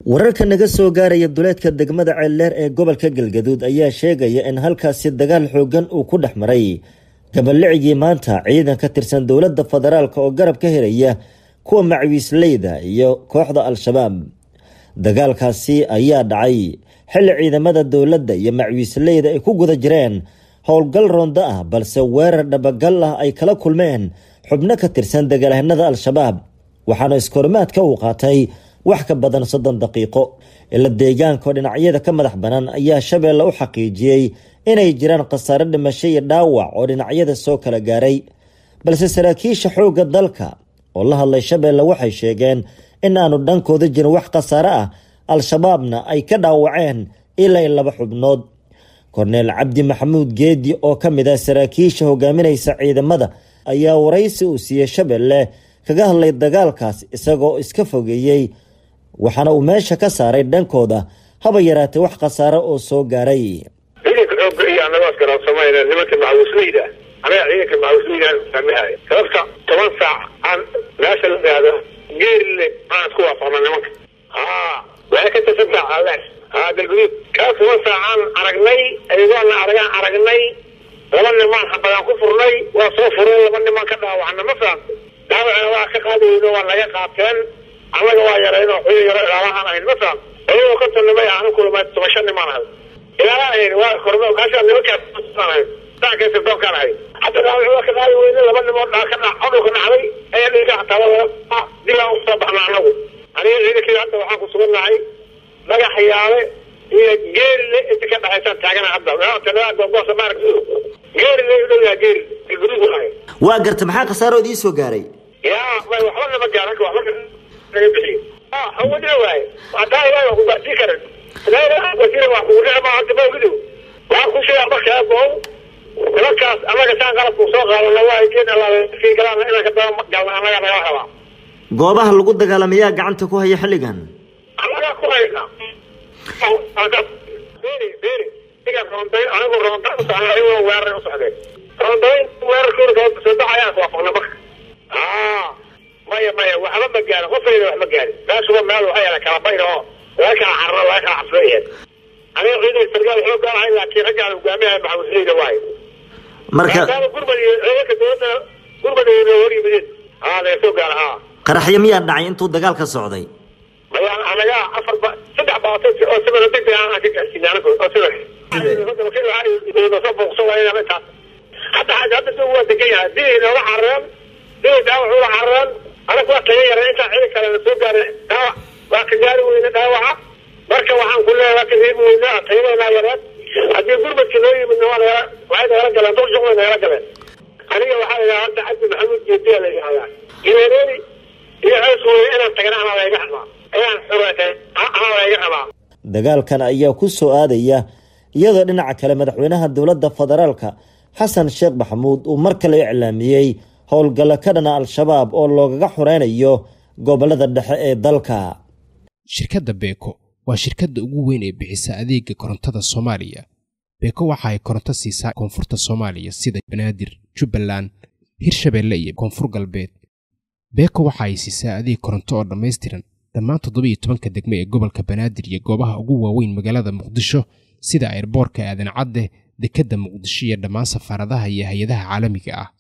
wararka naga soo gaaraya duleedka degmada ceeldheer ee gobolka galgaduud ayaa sheegaya in halkaasi dagaal xoogan uu ku dhex maray gaballicigii maanta ciidan ka tirsan dowladda federaalk oo garab ka helaya kuwa macwiisleyda iyo kooxda al-shabaab dagaalkaasi ayaa dhacay xilli ciidamada dowladda iyo macwiisleyda ay ku guda jireen howlgal rondo ah balse weerar dhabagal ah ay kala kulmeen xubno ka tirsan dagaalhanada al-shabaab waxaana iskorimaadka uu qaatay wax ka badan soddon daqiiqo ila deegaankaoo dhinacyada ka madax banaan ayaa shabeelle u xaqiijiyey inay jiraan khasaare dhimasho iyo dhaawac oo dhinacyada soo kala gaaray balse saraakiisha xoogga dalka oo la hadlay shabeelle waxay sheegeen in aanu dhankooda jirin wax khasaare ah al-shabaabna ay ka dhaawaceen ilaa laba xubnood korneel cabdi maxamuud geedi oo ka mid ah saraakiisha hogaaminaysa ciidamada ayaa waraysi uu siiyey shabeelle kaga hadlay dagaalkaas isagoo iska fogeeyey waxaana uu meesha ka saaray dhankooda haba yaraatee wax khasaare oo soo gaaray ciidanka xoogga iyo anagoo iskaraabsamayna nimanka macawusleyda anaga ciidanka macawusleyda fahmahay sababta toban saac aan meesha la yihahdo geerile aan isku waafaqna nimanka haa waxay ka tirsan taha aleer haa galguduud kaa toban saacaan aragnay ayagoona aragaan aragnay laba nimaan xabadaan ku furnay waa soo fureen laba nimaan ka dhaawacna ma fahamta dhaawacna waa ka qaadi weyno waa naga qaateen annaga waa yarayno xuyo yaro ilaalahaan ahayn ma fahamta ayagoo konton nimay ahna kulama toban shan nimaan ahayd ilaalaan ahayn waa korme meeshaa nimankaas ahayd daanka sirdoonkaan ahayd hadda dhaawac waa ka qaadi weyne laba nimood dhaa ka dhac codhulka dhacday ayaa dhiiga xataa dilaan usoo baxna annagu aniga ciidankii hadda waxaan ku sugannahay dhagax yaale iyo geerile inta ka dhexaysaan taagana hadda gogosa maarag geerile u dhow yaha geerile galguduud ahay waa garta maxaa khasaaro idii soo gaaray yaa waxba nama gaaran waxba naga bixiyo hawadina waaye hadaa ilahay waa kugaasii karan ilahay waa kugu dhici maa hadda ma ogido waxaan ku sheegaa markaa goow nimankaas annaga saan qalabku soo qaadana waa geen alaaskii galaan inaan ka daba galna annaga nagala rabaa goobaha lagu dagaalamayaa gacanta ku haya xilligan annagaa ku hayna beri beri iga roondayn anigu roonda u socda ayagoo weerar u socdeen roondayn weerarkooda soo baxayaan waafaqna marka aa maya maya waxba ma gaarin qofayna wax ma gaarin meeshuba meel waxay yaala kala bayr oo laga kala carro laga kala cabsooyahay aniga ciidan sargaal xoog aan ahay laakiin raggaan hogaamiyaha maxamusleyda waayo marka gurmad iyo ciidanka dowladda gurmad iyo hor yimideen aa laga soo gaara haa qaraxyo miyaa dhacay intuu dagaalka socday maya anaga afar ba saddex baato oo sibada degdeg aan ka gaarsiinay anagu oo sida soo booqso waayna intaas hadda hadda soo waa degan yahay dii nooga carareen dii dhaawac uga carareen anagu waa taga yaray intaa ciidan kale na soo gaaray dhaawac waa ka gaari weyne dhaawaca marka waxaan ku leeyahay waa ka reebi weyne tayadeena yareen haddii gurmadka noo yimidna waa nagala waxay nagala galeen dulshuq way nagala galeen aniga waxaa la yidhaha hadda cabdi maxamuud jeediya la yidhahdaa gireereeri iyo cees weye inaan tagana anaa layga rabaa inaan xureetay anaa layga rabaa dagaalkan ayaa ku soo aadaya iyadoo dhinaca kale madaxweynaha dowladda federaalka xasan sheekh maxamuud uu mar kale iclaamiyey howlgallo ka dhana al-shabaab oo loogaga xoreynayo gobolada dhexe ee dalka shirkadda beeko waa shirkadda ugu weyn ee bixisa adeega korontada soomaaliya beeko waxa ay koronto siisaa koonfurta soomaaliya sida banaadir jubbaland hirshabeelle iyo koonfur galbeed beeko waxa ay siisaa adeeg koronto oo dhammaystiran dhammaan toddobiiyo tobanka degme ee gobolka banaadir iyo goobaha ugu waaweyn magaalada muqdisho sida airboorka aadan cadde dekedda muqdisho iyo dhammaan safaaradaha iyo hay-adaha caalamiga ah